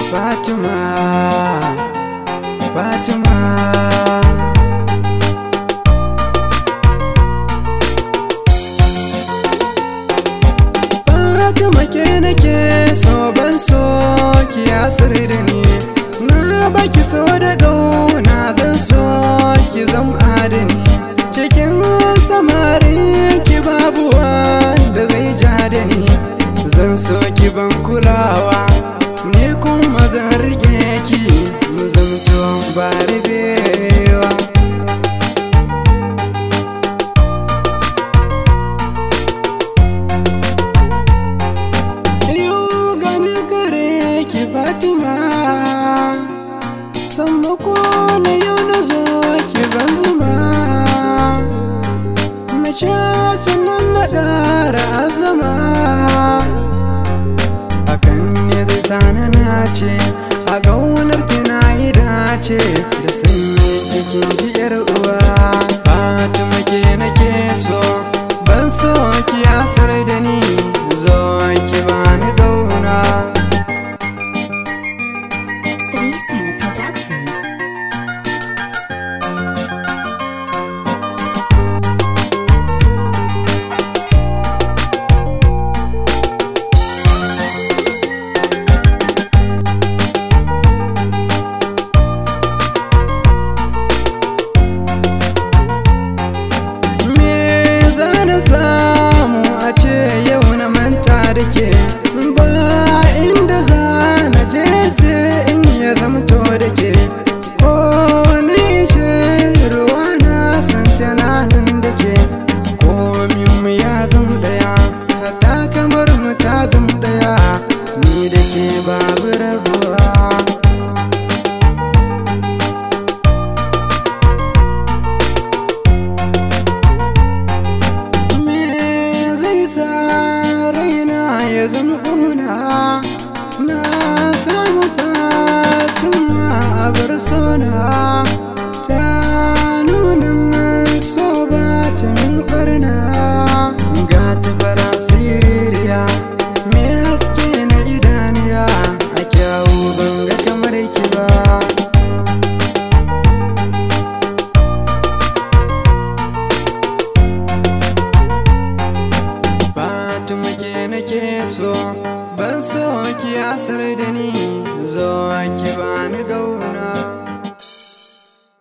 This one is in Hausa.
Fatima Fatima Fatima ke nake so ban so ki asir da ni na baki so da gauna zan so ki zam adani cikin samarin ki babu wanda zai ja da ni zan so ki ban kulawa ni kuma zan rike ki mu zamto ba rabewa Yau gani gare ki Fatima Sammako na yau na zo ki ban zuma Na sha sannan na ƙara azama Hakan ne zai sani na ce A gaunar ki na yi dace Da sanyi kikin ji yar uwa Fatima ke nake so Ban so ki asar da ni Zo ki bani gauna City Production. Me zana samu a ce yau na manta da ke ba inda zana je sai in ya zamto da ke ko ni ce ruwa na san tunanin da ke ko mu ya zam daya ta kamar mu ta zam daya ni da ke babu rabuwa me zai sa raina ya zama kuna na samu fatima a bar sona ta nuna man so ba ta min barna ga ta fara siririya me haske na idaniya a kyawu ban ga kamar ki ba Fatima ke nake so ban so ki asar da ni zo ki bani gau